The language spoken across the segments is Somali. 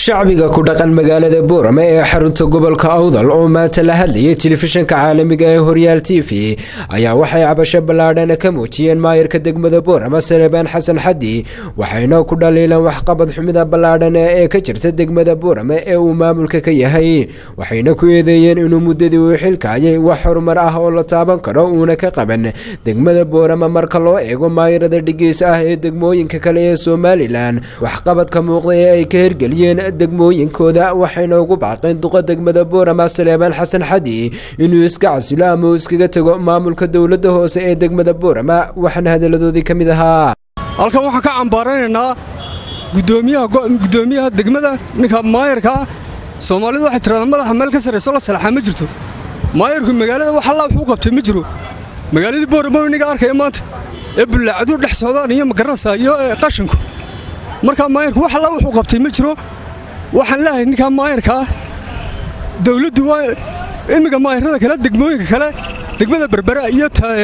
shacbiga ku dhaqan magaalada boorame ee xarunta gobolka awdal oo maanta la hadlayay telefishinka caalamiga ee horyaal t v ayaa waxay cabasho ballaadhan ka muujiyeen maayarka degmada boorame salebaan xasan xaddi waxayna ku dhaliileen waxqabad xumida ballaadhan ee ka jirta degmada boorame ee uu maamulka ka yahay waxayna ku eedeeyeen inuu muddadii uu xilkaayay wax horumar ah oo la taaban karo uuna ka qaban degmada boorame marka loo eego maayarada dhigiis ah ee degmooyinka kale ee somalilan waxqabadka muuqda ee ay ka hirgeliyeen degmooyinkooda waxayna ugu baaqeen duqa degmada boorama saleebaan xasan xadi inuu iska casilo ama uu iskaga tego maamulka dowladda hoose ee degmada boorama waxaana hadaladoodii ka mid ahaa halkan waxaan ka cambaaraynaynaa gudoomiyaha degmada ninka maayarkaa soomaalidu waxay tiradaa madaxa meel ka sarrayso la salaxaa ma jirto maayarku magaalada wax allaa wuxuu qabtay ma jiro magaaladii boorama inaga arkaya maanta ee bullaacaduu dhex socdaan iyo magaranaysaa iyo qashinku markaa maayarku wax allaa wuxuu qabtay ma jiro waxaan leeyahay ninkaa maayarkaa dawladdu waa imminka maayarada kale degmooyinka kale degmada berbera iyo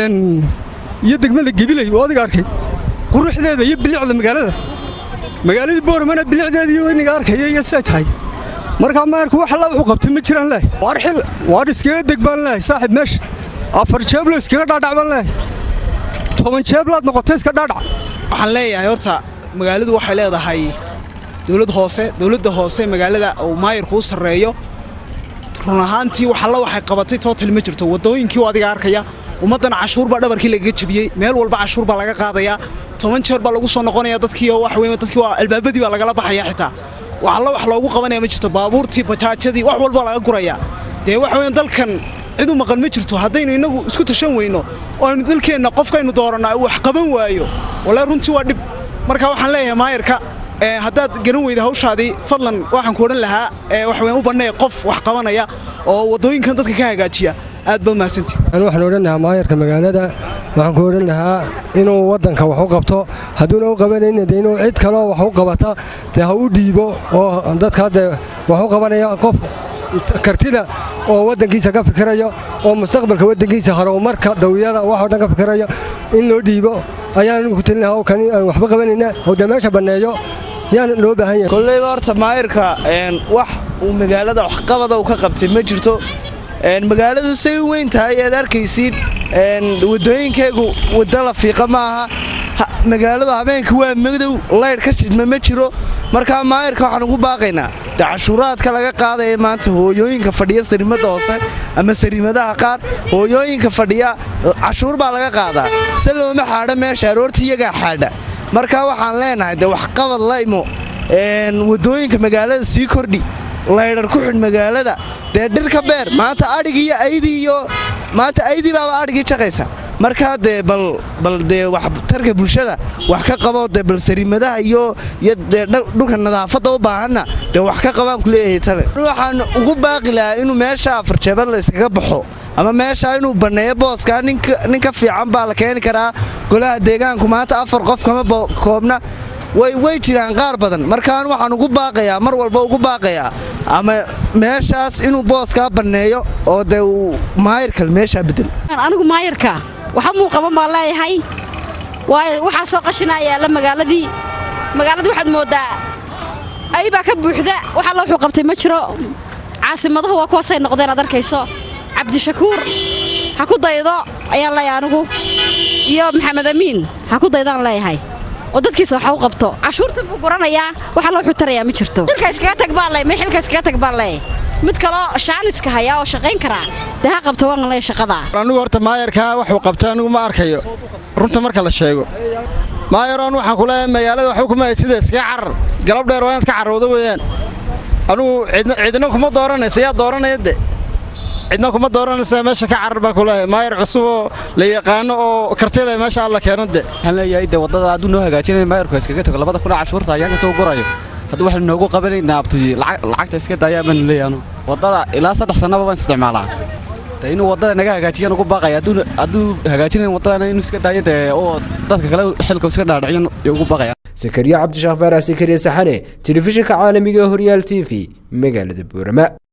iyo degmada gebilay oo adiga arkay quruxdeeda iyo bilicda magaalada magaaladii booramana bilicdeeda iyo inaga arkaya iyo siday tahay markaa maayarku wax allaa wuxuu qabtay ma jiraan leehay waar xil waar iskaga deg baan leehay saaxiib meesha afar jeeblo iskaga dhaadhac baan leehay toban jeeblaad noqotay iska dhaadhac waxaan leeyahay horta magaaladu waxay leedahay dowlad hoose dowladda hoose magaalada uu maayarku u sarreeyo run ahaantii wax alla waxay qabatay tootal ma jirto waddooyinkii u adiga arkaya ummaddana cashuur baa dhabarkii lagaga jebiyey meel walba cashuur baa laga qaadayaa toban jeer baa lagu soo noqonaya dadkii oo wax weyn dadkii waa albaabadii baa lagala baxaya xitaa wax alla wax loogu qabanaya ma jirto baabuurtii bajaajadii wax walba laga guraya dee wax weyn dalkan cid u maqan ma jirto haddaynu innagu isku tashan weyno oo aynu dalkeenna qofkaynu doorannaa uu wax qaban waayo wallahi runtii waa dhib marka waxaan leeyahay maayarka haddaad garan weyda hawshaadii fadlan waxaan ku odhan lahaa waxweyn u bannay qof wax qabanaya oo waddooyinkan dadka ka hagaajiya aad baa mahadsantii waxaan odhan lahaa maayarka magaalada waxaan ku odhan lahaa inuu waddanka wax u qabto hadduuna u qabanayna dee inuu cid kaleo wax u qabata dee ha u dhiibo oo dadka dee wax u qabanaya qof kartida oo waddankiisa ka fikiraya oo mustaqbalka waddankiisa horumarka dawliyada waxoo dhan ka fikiraya in loo dhiibo ayaan ku talin lahaa kani aan waxba qabanayna oo dee meesha banneeyo yaan loo baahan yahay kollayba horta maayirka wax uu magaalada waxqabada uu ka qabtay ma jirto magaaladu say u weyn tahay aad arkaysiin waddooyinkeegu wadda la fiiqa ma aha magaaladu habeenka waa madow laydh ka sidma ma jiro markaa maayirka waxaan ugu baaqaynaa dee cashuuraadka laga qaadaya maanta hooyooyinka fadhiya sariimada hoose ama sariimadaha qaar hooyooyinka fadhiya cashuur baa laga qaadaa se looma xaadho meesha aroorta iyagaa xaadha markaa waxaan leenahay dee waxqabad la imo waddooyinka magaalada sii kordhi laydhar ku xidh magaalada dee dhir ka beer maanta adhig iyo aydii iyo maanta aydii baaba adhigii jaqaysa markaa dee bal dee waxtarka bulshada wax ka qabo dee bal sariimadaha iyo iyo dee dhulka nadaafadda u baahanna dee wax ka qabaan ku leeyahay tale waxaan ugu baaqi lahaa inuu meesha afarjeebad la yskaga baxo ama meesha inuu banneeyo booskaa nin ka fiican baa la keeni karaa golaha deegaanku maanta afar qof kama koobna way jiraan qaar badan markaan waxaan ugu baaqayaa mar walba ugu baaqayaa ama meeshaas inuu booskaa banneeyo oo dee uu maayirkal meeshaa bedel anigu maayirka waxa muu qaban baan leeyahay waayo waxaa soo qashinayaa la magaaladii magaaladii waxaad mooddaa ay baa ka buuxda wax alla wuxuu qabtay ma jiro caasimadahu waa kuwaasay noqdeen aad arkayso cabdishakuur ha ku daydo ayaan leeyahay anigu iyo maxamed amiin ha ku daydaan leeyahay oo dadkiisa waxa u qabto cashuurta buu guranayaa wax alla wuxuu tarayaa ma jirto xilka iskaga tag baan leeyahay xilka iskaga tag baan leeyahay mid kaloo shaaniska hayaa oo shaqayn karaa dee ha qabto waan leeyahay shaqada anigu horta maayarkaa waxuu qabtay anigu ma arkayo runta marka la sheego maayaroon waxaan ku leeyahay magaalada waxba kuma hay sida iskaga carar galab dheer waa inaad ka carrowda weeyaan anugu cidna kuma dooranaysa yaa dooranaya de cidna kuma dooranaysa meesha ka carar baan ku leeyahay maayar cusub oo la yaqaano oo kartida meesha alla keeno de waxaan leeyahay de waddada hadduu noo hagaajinaya maayarku iskaga tago labada kuna cashuurta ayaan kasoo gurayo hadduu waxaynu noogu qabanaynaa abtuyi lacagta iska daaya baanu leeyahay anu waddada ilaa saddex sannaba baan isticmaalaa de inuu waddada naga hagaajiyaan ugu baaqaya hadduu hagaajinayn waddadana inuu iska daayo dee oo dadka kale xilka iska dhaadhiciyan ugu baaqaya sakariya cabdishaakh faarax sakariya saxane telefishinka caalamiga horyaal t v magaalada boorama